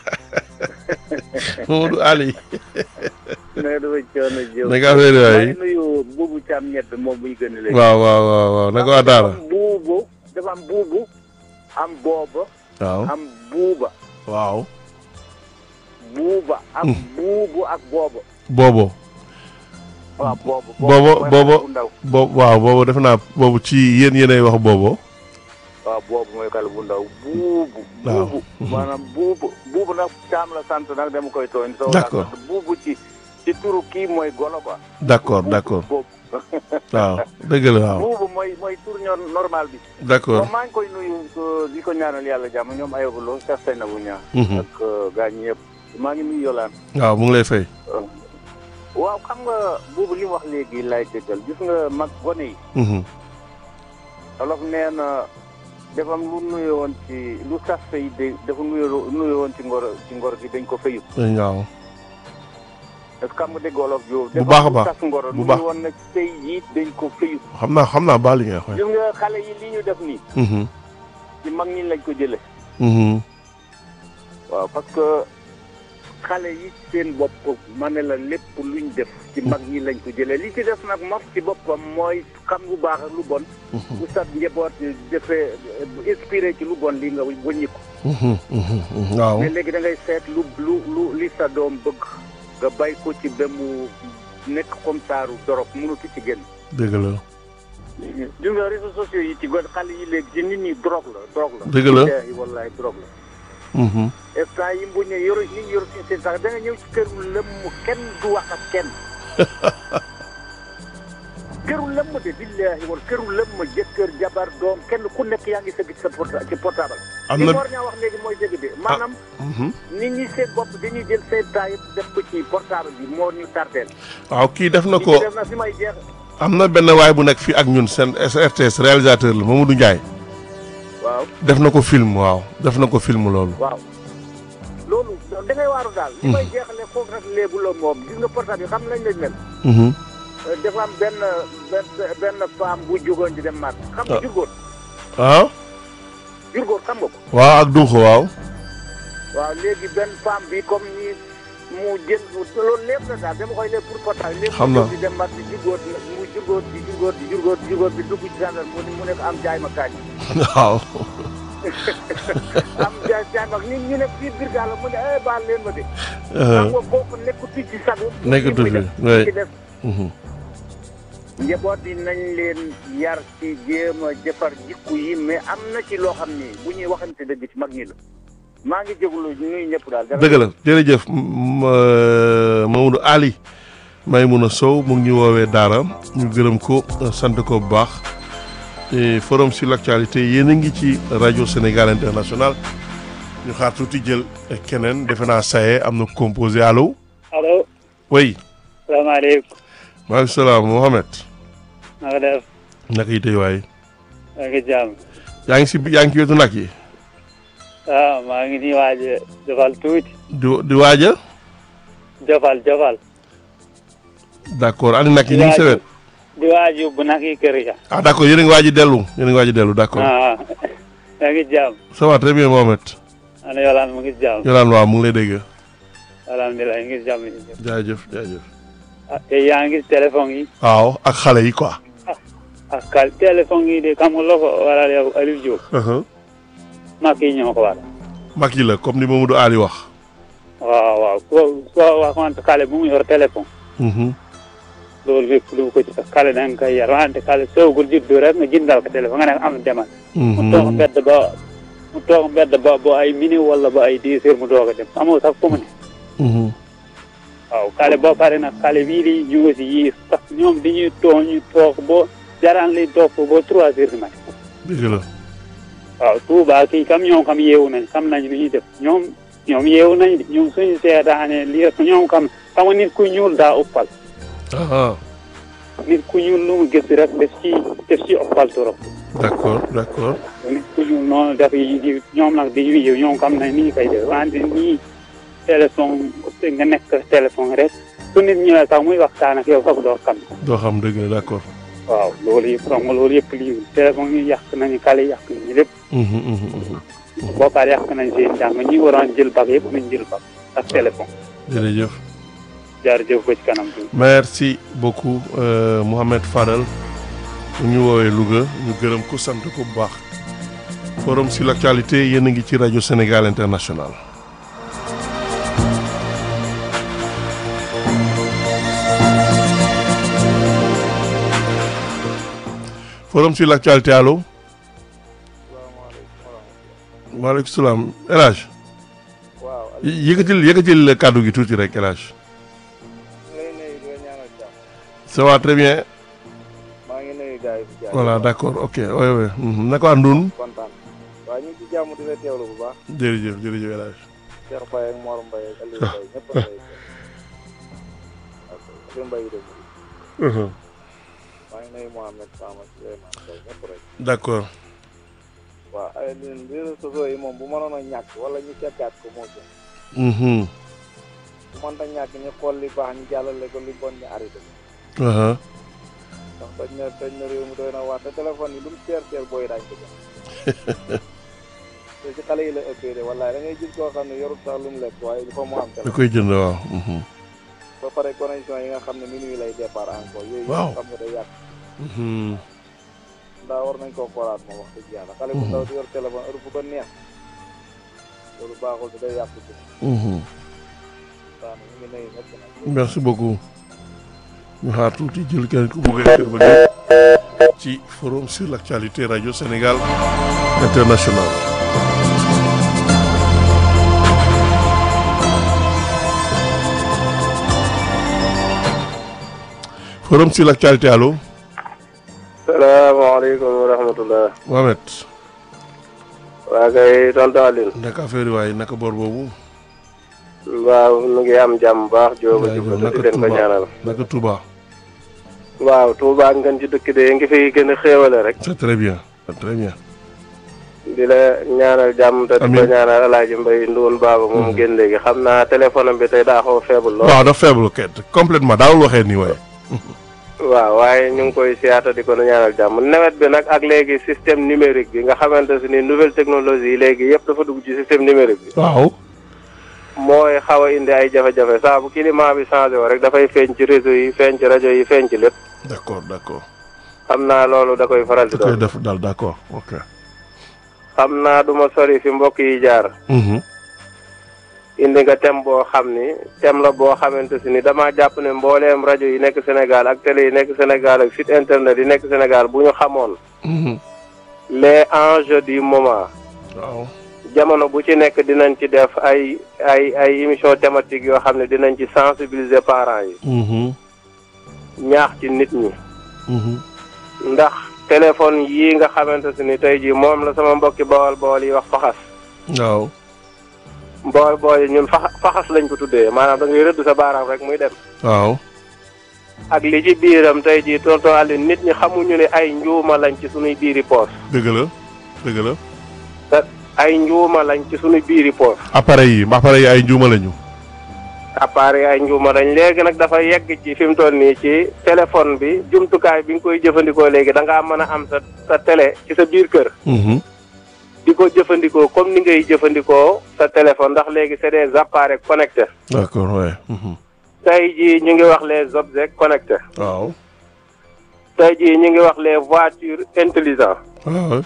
Mamadou Ali nanga dafa coono Diop naka affaire yi maa waay ngi nuyu buubu Thiam ñett moom muy gën a léegi waaw waaw waaw waaw naka waa daara dafa am buubu dafa am buubu am booba waaw am buuba waaw buuba am buubu ak booba boobo waaw boobu boobo mooy boobo xale bu ndaw boobu waaw boobu defe naa boobu ci yéen yéenay wax boobo waaw boobu mooy xale bu ndaw buubu Waaw. buubu maanaam buubu buubu nag Thiam la sant nag dama koy tooñ soo D'accord. sant buubu ci ci turu kii mooy golo quoi d'accord d'accord boobu waaw dëgg la waaw buubu mooy mooy tur ñor normal bi d'accord bon maa ngi koy nuyu euh, di ko ñaanal yàlla jàmm ñoom ayobuloo sax say na bu ñaa Mhm. ak euh, gaañ yëpp maa ngi nuyu yolaan waaw mu ngi lay fay waaw xam nga buubu li mu wax léegi laay dëggal gis nga mag gone yi Mhm. olof nee na dafa am lu nuyoo woon ci lu sas fay de dafa nuyoo nuyoo woon ci ngor ci ngor gi dañ ko fayu waaw est-ce que xam nga dégg olof jooju Bu baax a baax. dafa am lu sas ngoro Bu baax. nuyoo woon na sëy yi dañ ko fayu xam naa xam naa baal li nga wax gis nga xale yi li ñu def nii Mhm. ci mag ñi lañ ko jële Mhm. waaw parce que xale yi seen bopp ma ne la lépp luñ def ci mag ñi lañ ko jëlee li ci def nag moom ci boppam mooy xam lu baax ak lu bon bu sa njaboot defee inspiré ci lu bon li nga wëññi ko Mhm. Mhm. Mhm. waaw mais léegi da ngay seet lu lu lu li sa doom bëgg nga bay ko ci ba mu nekk comme saaru dorog mënatu ci génn dëgg la gis nga réseaux sociaux yi ci gon xale yi léegi ci nit ñi drogue la drogue la Dëgg la. billaahi wallaahi drogue la Mhm. instant yi bu ñu yor nit ñi yor seen seen sax da nga ñëw ci kër lëmm kenn du wax ak kenn këru lëmm de billahi wal këru lëmm jëkkër jabar doom kenn ku nekk yaa ngi sëgg ci sa porta ci portable. Am li na- Mor ñaa wax léegi mooy dëgg de maanaam. Mhm. nit ñi seen bopp dañuy jël seen temps yëpp def ko ci portable bi moo ñu tardeel. waaw kii def na li ko ci def na fi may jeex. am na benn waay bu nekk fii ak ñun seen RTS réalisateur la Mamadou Ndiaye waaw def na ko film waaw def na ko film loolu. waaw. loolu da ngay waaru daal. li may jeexale foofu rek léegi la moom gis nga portable yi xam nañ lañ mel. Mhm. dafa am benn benn benn femme bu jógoon di dem màgg. xam nga Ah. jurgóor waaw jurgóor xam nga ko. waaw ak Dunxo waaw. waaw léegi benn femme bi comme ni mu jël loolu lépp la daal dama koy lépp pour portable. léegi Xam mu naa. jóg di dem màgg di jurgóor mu jurgóor di jurgóor di jurgóor di jurgóor bi dugg ci gendarme mu ne mu nekk am jaay ma kañ. waaw. am jaay jaay ma ni ñu ne fii biir gaal la mu ne eh baal leen ma de. Euh, xam nga kooku nekkatu ci sago. Nekkatu muy fi, def, oui. ci def. Mhm. njaboot yi nañ leen yar ci jéem a jëfar jikku yi mais am na ci loo xam ni bu ñuy waxante dëgg ci mag ñi la maa ngi jégalu ñuy ñëpp daal. dëgg la jërëjëf m- euh, Mamadou Ali Maymouna Sow mu ngi ñu woowee Daara ñu gërëm ko euh, sant ko bu baax et forum sur l'actualité yéen a ngi ci rajo Sénégal international ñu xaar tuuti jël keneen defe naa saye am na composé allo allo oui salaamaaleykum maaleykum salaam Mohamed na nga def naka yi tey waay maa ngi jàmm yaa ngi si yaa ngi ci wetu nag yi ah maa ngi nii waaj a jofal tuuti di di waaja jofal jofal d'accord ani nag yi ñu ngi sa wet di waaj yóbbu nag yi kër ga ah d'accord yéen a ngi waaj a dellu yéen a ngi waaj a dellu d'accord ah yaa ngi jàmm ça va très bien Mohamed ana yolaan mu ngi jàmm Yolaan waaw mu ngi lay dégg alhamdulilah ngi jàmm ni jaajëf jaajëf ah te yaa ngi téléphone yi waaw ak xale yi quoi ak kal téléphone yi de xam nga loo ko waral yow Aliou Diop mag yi ñoo ko waral mag yi la comme ni Mamadou Ali wax waaw waaw ko ko waxante xale bu mu yor téléphone Mhm. loolu lépp lu ko ci xale da nga koy yar wante xale soogul juddu rek nga jëndal ko téléphone nga ne am demal mu toog mbedd ba mu toog mbedd ba ba ay minute wala ba ay dix heures mu doog a dem amoo sax fu mu ne Mhm. waaw xale boo pare nag xale bii di ñu ngi si yii sax ñoom dañuy toog ñu toog ba jaraan li toog ba trois heures du matin dëgg la waaw Touba kii kam ñoom kam yeewu nañ xam nañ lu ñuy def ñoom ñoom yeewu nañ de ñoom suñu seetaane lii ñoom kam xam nga nit ku ñuul daa uppal ah nit ku ñuul lu mu gis rek def ci def ci uppal trop d'accord d'accord nit ku ñuul noonu def yi di ñoom nag dañuy yeewu ñoom xam nañ ni ñu koy def wante nii téléphone nga nekk téléphone rek su nit ñëwee sax muy waxtaan ak yow sax doo xam doo xam dëgg la d'accord waaw loolu yëpp xam nga loolu yëpp lii téléphone yi yàq nañu xale yi yàq nañu lépp Mhm, mhm, mhm. boo paree yàq nañ seen jàng ñi waroon jël bag yëpp nañ jël bag ak téléphone jërëjëf jaarjëf ba ci kanam tuuti. merci beaucoup euh, Mohamed Fadal mu ñu woowee Louga ñu gërëm ko sant ko bu baax forum sur l'actualité yéen a ngi ci rajo Sénégal international forum sur l'actualité allo maaleykum salaam El Hadj waaw yëkkatil yëkkatil kàddu gi tuuti rek El Hadj lay nuyu di la ñaanal jàmm ça va très bien maa ngi nuyu gars yi fi jaar voilà d'accord ok oui oui mhm. naka waa Ndoun kontaan waaw ñu ngi ci jàmm di la teewlu bu baax jërëjëf jërëjëf El Hadj Cheikh Faye ak Mor Mbaye ak Aliou Mbaye ñëpp a lay ok Aliou Mbaye de Mhm. maa ngi nuyu Mohamed Sama Souleymane Sow ñëpp rek d'accord waaw ay leen réseaux sociaux yi moom bu mënoon a ñàkk wala ñu seggaat ko moo gën Mhm. bu mënta ñàkk ñu xool li baax ñu jàllale ko li bon ñu arrêté ko Aha. ndax dañ na dañ na réew mi doy na waar te téléphone yi lu mu teer teer booy daañ ko jël te ci xale yi la ëppee de wallaay da ngay gis koo xam ne yorut sax lu mu lekk waaye il faut mu am da téléphone koy jënd waaw mhm. ba pare connexion yi nga xam ne minuit lay départ encore yooyu Waaw. xam nga day yàq Mhm. ndaa war nañ koo xoolaat moom wax dëgg yàlla xale bu ndaw di yor téléphone heure bu ko neex loolu baaxul te day yàq ci Mhm. daana ñu ngi nuyu ñëpp nag merci beaucoup ñu xaar tuuti jël kenn ku bëgg a intervenir ci forum sur l'actualité radio Sénégal international forum sur l'actualité allo salaamaaleykum wa rahmatullah. Mohamed. waa kay tonton Aline. naka affaire yi waaye naka boor boobu. waaw nu ngi am jàmm baax. jóoba jaajëf jublu naka di leen ko ñaanal. naka Touba. waaw Touba ngeen ci dëkk de ngi fi gën a xéewale rek. c'est très bien c'est très bien. di la ñaanal jàmm te di ko Amiin. ñaanal El Hadj Mbaye Ndoun Baba moom génn léegi xam naa téléphone am bi tey daa xaw a faible lool. waaw dafa faible ket complètement daawul waxee nii waaye. waaw waaye ñu ngi koy siyaata di ko ñaanal jàmm nawet bi nag ak léegi système numérique bi nga xamante si ni nouvelle technologie yi léegi yëpp dafa dugg ci système numérique bi. waaw. mooy xaw a indi ay jafe-jafe saa bu climat bi changé wo rek dafay feeñ ci réseau yi feeñ ci rajo yi feeñ ci lépp. d'accord d'accord. xam naa loolu da koy faral di da koy doon. def daal d'accord ok. xam naa du ma sori fi mbokk yi jaar. Mhm. indi nga thème boo xam ni thème la boo xamante si ni damaa jàpp ne mbooleem rajo yi nekk Sénégal ak télé yi nekk Sénégal ak site internet yi nekk Sénégal bu ñu xamoon Mhm. les enjeux du moment. waaw. jamono bu ci nekk dinañ ci def ay ay ay émission thématique yoo xam ne dinañ ci sensibiliser parents yi. Mhm. ñaax ci nit ñi. Mhm. ndax téléphone yii nga xamante si ni tey jii moom la sama mbokki bawal bawal yi wax faxas. waaw. bawal bawal yi ñun faxa faxas lañ ko tuddee maanaam da ngay rëdd sa baaraam rek muy dem. waaw. ak li ci biiram tey jii tonton Aliou nit ñi xamuñu ne ay njuuma lañ ci sunuy biiri poos dëgg la dëgg la. te ay njuuma lañ ci sunuy biiri poos appareil yi appareil yi ay njuuma lañu. appareil ay njuuma lañ léegi nag dafa yegg ci fi mu toll nii ci téléphone bi jumtukaay bi nga koy jëfandikoo léegi da ngaa mën a am sa sa télé ci sa biir kër Mhm. di ko jëfandikoo comme ni ngay jëfandikoo sa téléphone ndax léegi c'est des appareils connectés d'accord ouais. Mhm. tey jii ñu ngi wax les objets connectés waaw. tey jii ñu ngi wax les voitures intelligentes waaw.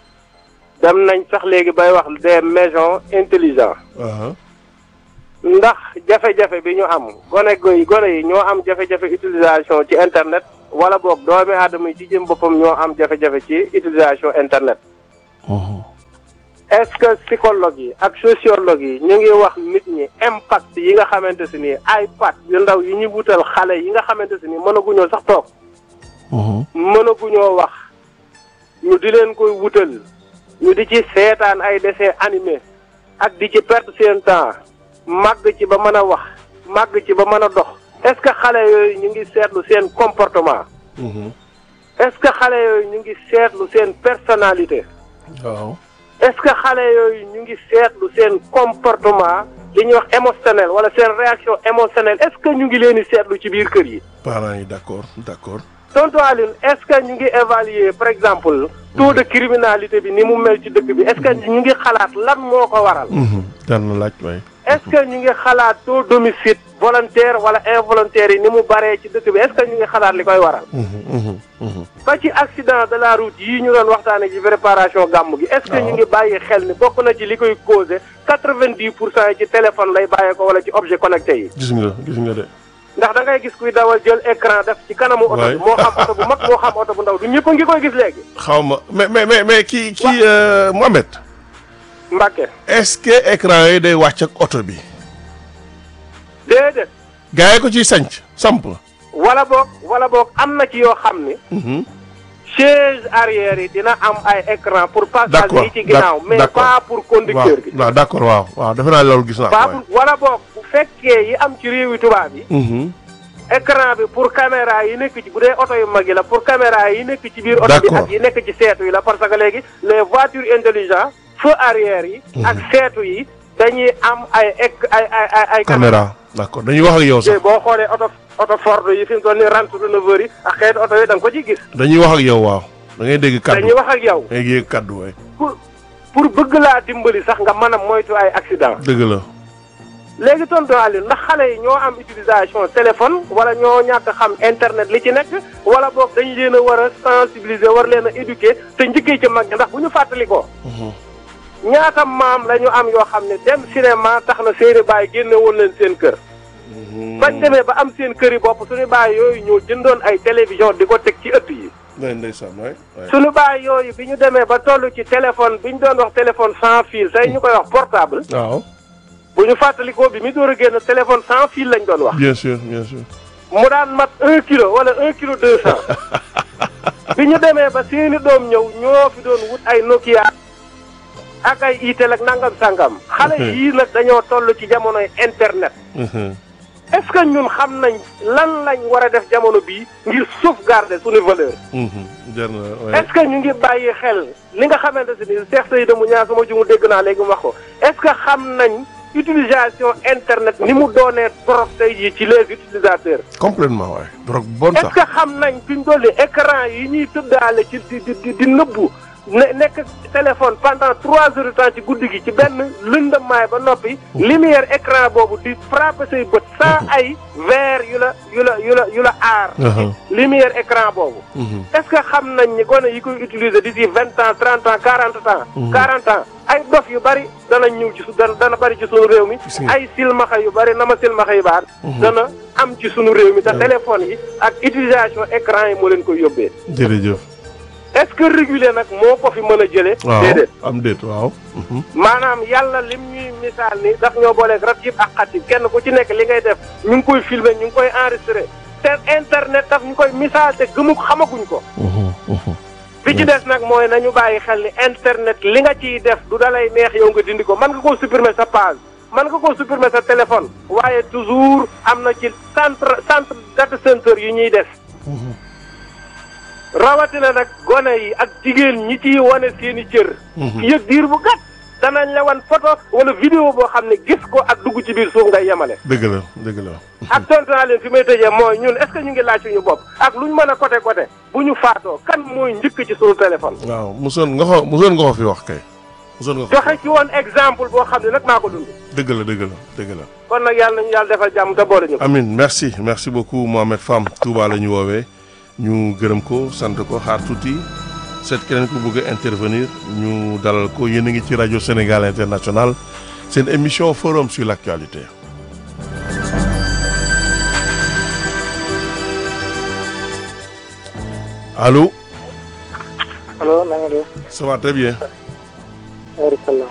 dem nañ sax léegi bay wax des maisons intelligentes waaw. ndax jafe-jafe bi ñu am gone goy gone yi ñoo am jafe-jafe utilisation ci internet wala boog doomi aadama yi ci jëm boppam ñoo am jafe-jafe ci utilisation internet est-ce que psychologue yi ak sociologue yi ñu ngi wax nit ñi impact yi nga xamante si ni iPad yu ndaw yi ñu wutal xale yi nga xamante si ni mënaguñoo sax toog mënaguñoo wax ñu di leen koy wutal ñu di ci seetaan ay dessins animés ak di ci perte seen temps màgg ci ba mën a wax màgg ci ba mën a dox est-ce que xale yooyu ñu ngi seetlu seen comportement est-ce que xale yooyu ñu ngi seetlu seen personnalité waaw. est-ce que xale yooyu ñu ngi seetlu seen comportement li ñuy wax émotionnel wala seen réaction émotionnelle est-ce que ñu ngi leen di seetlu ci biir kër yi parents yi d'accord d'accord. tonton Aline est-ce que ñu ngi évaluer par exemple taux de criminalité bi ni mu mel ci dëkk bi est-ce que ñu ngi xalaat lan moo ko waral Mhm. daan na laaj waaye. est-ce que ñu ngi xalaat taux d'homicide volontaire wala involontaire yi ni mu baree ci dëkk bi est-ce que ñu ngi xalaat li koy waral Mhm. Mhm. Mhm. ba ci accident de la route yii ñu doon waxtaane ci préparation gàmm gi est-ce que ñu ngi bàyyi xel ni bokk na ci li koy causé quatre-vingt-dix pour cent yi ci téléphone lay bàyyee ko wala ci objet connecté yi gis nga gis nga de. ndax da ngay gis kuy dawal jël écran def ci kanamu oto bi Ouais. moo xam oto bu mag moo xam oto bu ndaw du ñëpp a ngi koy gis léegi xaw ma mais mais mais mais kii kii euh, Mohamed. Mbàkke est-ce que écran yi day wàcc ak oto bi. déedéet gaa yi ko ciy sanc samp. wala boog wala boog am na ci yoo xam ni Mhm. chaise arrière yi dina am ay écran pour passage d'accord yi ci ginnaaw mais d'accord. pas pour conducteur bi waaw waaw d'accord waaw waaw defe naa loolu gis naa ko pas waaye. pour wala boog bu fekkee yi am ci réewi tubaab yi Mhm. écran bi pour caméra yi nekk ci bu dee oto yu mag yi la pour caméra yi nekk ci biir oto bi D'accord. ak yi nekk ci seetu yi la parce que léegi les voitures intelligentes feu arrière yi ak seetu yi dañuy am ay ec- ay ay ay ay caméra d'accord dañuy wax ak yow te sax boo xoolee oto oto Ford yi fi mu toll nii rentre renouveleur yi ak xeetu oto yi da nga ko ciy gis dañuy wax ak yow waaw da ngay dégg kaddu dañuy wax ak yow da ngay dégg kaddu waay pour pour bëgg laa dimbali sax nga mën a moytu ay accident dëgg la léegi tonton Aliou ndax xale yi ñoo am utilisation téléphone wala ñoo ñàkk xam internet li ci nekk wala boog dañu leen a war a sensibiliser war leen a éduquer te njëkkee ci mag ñi ndax bu ñu fàttali ko ñaata maam la ñu am yoo xam ne dem cinéma tax na seeni baay génne woon leen seen kër bañ demee ba am seen kër yi bopp suñu baay yooyu ñoo jëndoon ay télévision di ko teg ci ëtt yi day ndeysaan waay waay. suñu baay yooyu bi ñu demee ba toll ci téléphone bi ñu doon wax téléphone sans fil tey ñu koy wax portable waaw bu ñu fàttalikoo bi mi door a génn téléphone sans fil lañ doon wax bien sûr bien sûr mu daan mat un kilo wala un kilo deux cent bi ñu demee ba seeni doom ñëw ñoo fi doon wut ay Nokia ak ay Itel ak nangam sangam xale yii nag dañoo toll ci jamonoy internet est-ce que ñun xam nañ lan lañ war a def jamono bii ngir sauvegarder suñu valeur jar na est-ce que ñu ngi bàyyi xel li nga xamante si ni Cheikh Seydou mu ñaar sama ju mu dégg naa léegi mu wax ko est-ce que xam nañ utilisation internet ni mu doonee trop tey jii ci les utilisateurs complètement waay drogue bonne est-ce sax que xam nañ fi ñu dolli écran yi ñuy tëddaale ci di di di nëbbu ne nekk téléphone pendant trois heures de temps ci guddi gi ci benn lëndamaay ba noppi lumière écran boobu di frapper say bët sans ay verre yu la yu la yu la yu la aar lumière écran boobu est-ce que xam nañ ni gone yi koy utiliser d'ici vingt ans trente ans quarante ans quarante ans ay dof yu bari dana ñëw ci su dana dana bari ci sunu réew mi ay silmaxa yu bari na ma silmaxa yu baar dana am ci sunu réew mi te téléphone yi ak utilisation écran yi moo leen koy yóbbee jërëjëf est-ce que réguler nag moo ko fi mën a jëlee waaw déedéet am déet waaw maanaam yàlla lim ñuy misaal ni daf ñoo booleeg rab yëpp ak xat yi kenn ku ci nekk li ngay def ñu ngi koy filmer ñu ngi koy enregistrer te internet daf ñu koy misaal te gëmu xamaguñ ko bi ci des nag mooy nañu bàyyi xel ni internet li nga ciy def du dalay neex yow nga dindi ko mën nga koo supprimer sa page mën nga koo supprimer sa téléphone waaye toujours am na ci centre centre data center yu ñuy def rawatina nag gone yi ak jigéen ñi ciy wane seeni cër yëg diir bu gàtt danañ la wan photo wala vidéo boo xam ne gis ko ak dugg ci biir suuf ngay yemale dëgg la dëgg la ak tontu naa leen fi may tëjee mooy ñun est-ce que ñu ngi laaj suñu bopp ak lu ñu mën a côté côté bu ñu faatoo kan mooy njëkk ci suñu téléphone waaw mosoon nga ko mosoon nga ko fi wax kay mosoon nga ko joxe ci woon exemple boo xam ne nag maa ko dund dëgg la dëgg la dëgg la kon nag yàlla nañu yàlla defal jàmm te boole ñu ko amin merci merci beaucoup Mohamed Fam Touba la ñu woowee ñu gërëm ko sant ko xaar tuuti seet keneen ku bëgg a intervenir ñu dalal ko yéen a ngi ci rajo Sénégal International seen émission forum sur l'actualité allo allo na nga def. ça va très bien waaleykum salaam.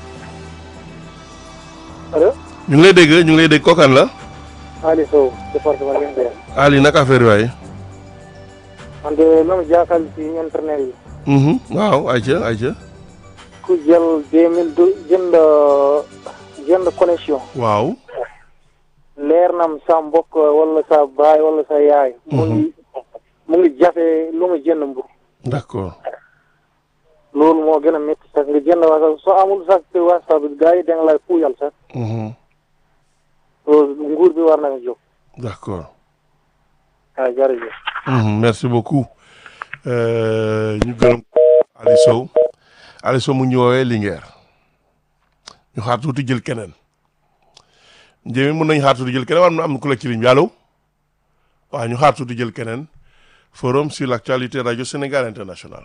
allo. ñu ngi lay dégg ñu ngi lay dégg kookan la Ali Sow département Linguère. Ali naka affaire waay man de la ma jaaxal ci internet yi. mhm waaw ayca ayca ku jël deux mille deux jënd jënd connexion. waaw leer nam sa mbokk wala sa baay wala sa yaay. mu ngi mu ngi jafe lu mu jënd mbur d'accord loolu moo gën a métti sax nga jënd wasa soo amul sax te wasa bi gars yi da nga lay puuyal sax mhm loolu nguur bi war na nga jóg. d'accord waaw jërëjëf. Mhm, merci beaucoup Euh, ñu gërëm Ali Sow Ali Sow mu ñu woowee Linguère ñu xaar tuuti jël keneen njëmi mën nañu xaar tuuti jël keneen wala am na ku la ci ligne bi allo waaw ñu xaar tuuti jël keneen forum sur l'actualité radio Sénégal international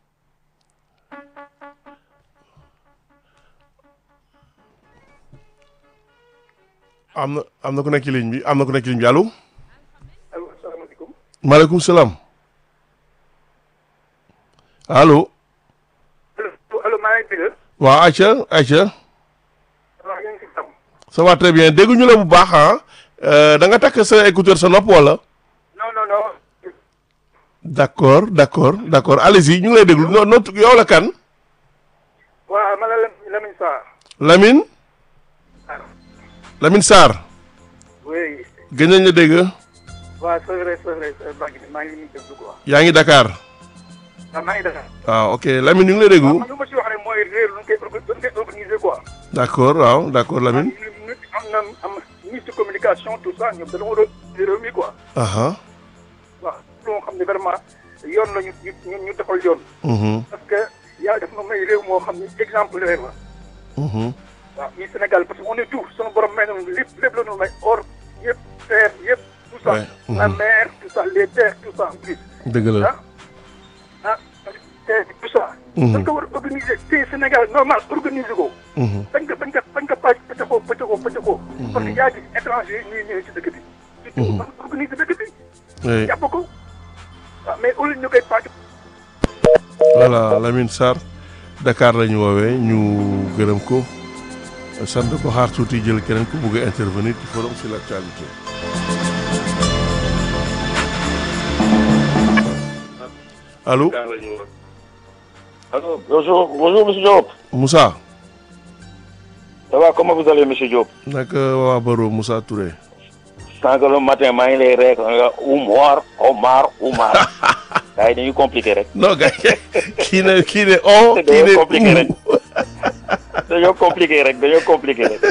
am na am na ku nekk ci ligne bi am na ku nekk ci ligne bi allo asalaamaaleykum. maaleykum salaam allo allo maa ngi dégg. waaw Aïcha Aïcha waaw yaa ngi si jàmm. ça va très bien dégguñu la bu baax ah da nga takk sa écouteur sa nopp wala non non non. d'accord d'accord d'accord allez-y ñu ngi lay déglu no no yow la kan waaw ma la Lamine Sarr. Lamine Lamine Sarr oui. gën nañ la dégg waaw c'est vrai c'est vrai maa ngi maa ngi nii déglu quoi. yaa ngi Dakar waaw maa ngi Dakar. waaw ok Lamine ñu ngi lay déglu man lu ma si wax rek mooy réer lu ñu koy orga- lu ñu koy organiser quoi. d'accord waaw d'accord Lamine ñu am na am ministre de communication tout ça ñoom dañoo war a réew mi quoi. aha waaw loo xam ne vraiment yoon la ñu ñu ñu defal yoon. mhm parce que yàlla def na may réew moo xam ne exemplaire la. mhm waaw ñuy Sénégal parce que on est tout sunu borom may nañu lépp lépp la ñu may or yëpp terre yëpp tout ça. Ouais, la mhm. mer tout ça les terres tout ça en plus. dëgg la ah ah terre tout ça. Mhm. dañ ko war a organiser te Sénégal normal organiser ko. mhm bañ ko bañ ko bañ ko pàcc pëccëxoo pëccëxoo pëccëxoo. parce que yaa ngi étranger yi ñuy ñëwee ci dëkk bi. surtout man organiser dëkk bi. oui jàpp ko waaw mais au lieu ñu koy pàcc. voilà Lamine Sarr Dakar la ñu woowee ñu gërëm ko sant ko xaar tuuti jël keneen ku bëgg a intervenir ci forum sur l'actualité Allô Allô, bonjour, bonjour, monsieur Diop. Moussa Ça va, comment vous allez, monsieur Diop naka waa Baro Moussa Touré Sànq le matin, maa ngi lay rek nga Oumar, Omar, Oumar. gars yi dañuy compliqué rek. non gars kii ne kii ne on kii dañoo ne compliqué rek. dañoo compliqué rek dañoo compliqué rek.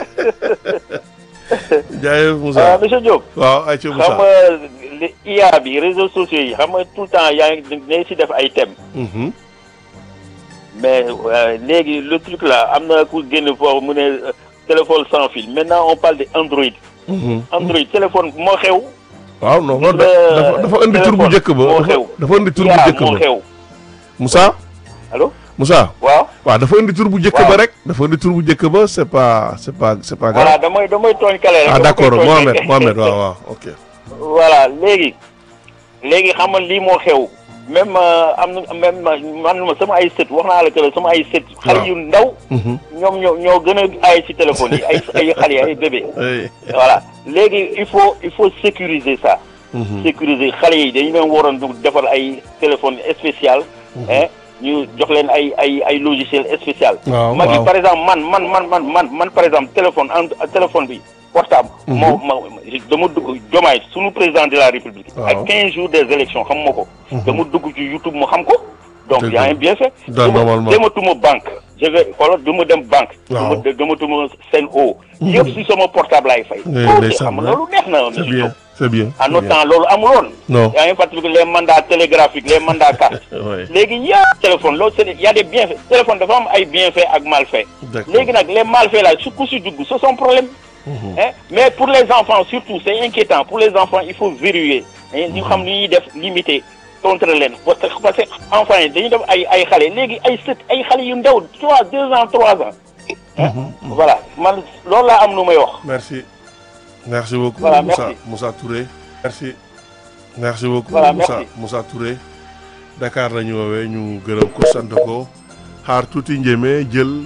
jaayef Moussa ah monsieur Diop. waaw ayca xam Moussa nga li IA bi réseaux sociaux yi xam nga tout le temps yaa ngi ne si def ay thèmes. Mhm. mais euh, léegi le truc là am na ku génn foofu mu ne euh, téléphone sans fil maintenant on parle de Android. Mhm. Android téléphone moo xew. waaw non non Gis nga dafa dafa indi tur bu téléphone njëkk ba moo dafa xew. dafa indi tur bu IA njëkk moo ba xew. Moussa allo Moussa waaw. waaw dafa indi tur bu njëkk Waaw. ba rek dafa indi tur bu njëkk ba c'est pas c'est pas c'est pas voilà grave damay damay tooñ kale rek. ah dama d'accord koy tooñ Mohamed rek. Mohamed waaw waaw ok voilà léegi léegi xam nga lii moo xew même euh, am na même man ma sama ay sët wax naa la que ne sama ay sët. xale yu ndaw. Mhm. ñoom ñoo ñoo gën a ay ci téléphone yi ay ay xale yi ay bébé. Hey. voilà léegi il faut il faut sécuriser ça. Mhm. sécuriser xale yi dañu leen waroon du defar ay téléphone spécial. hein ñu jox leen ay ay ay logiciel spécial. Waaw, mag yi waaw. par exemple man man man man man man par exemple téléphone en téléphone bi portable. Mhm. moo ma dama dugg jomaay sunu président de la république. Waaw. ak 15 jours des élections xam ma ko. Mhm. dama dugg ci YouTube mu xam ko. donc Dëgg y a la. un bienfait. Da- dama normalement. dematuma banque. je vais xoolal du ma dem banque. Waaw. du ma dematuma Sen'Eau. yëpp si sama portable laay fay. Eh, loolu ndeysaan, xam nga loolu neex na. c'est bien c'est bien en c'est notre bien. temps loolu amuloon. Non. yaa ngi fàttaliku les mandats télégraphiques les mandats carte. Ouais. léegi y a téléphone loolu c'est y a des bienfaits téléphone dafa am ay bienfaits ak malfaits. D'accord. léegi nag les malfaits là su ku si dugg c'est son problème. Hein? mais pour les enfants surtout c'est inquiétant pour les enfants il faut verrouiller hein, ñu xam ni ñuy def limiter contre leen parce que parce que enfants yi dañuy def ay ay xale léegi ay sët ay xale yu ndaw trois deux ans trois ans. Hein? voilà man loolu laa am lu may wax. merci merci beaucoup Voilà, Moussa merci. Moussa Touré merci merci beaucoup Voilà, Moussa merci. Moussa Touré Dakar la ñu woowee ñu gërëm ko sant ko xaar tuuti njéeme jël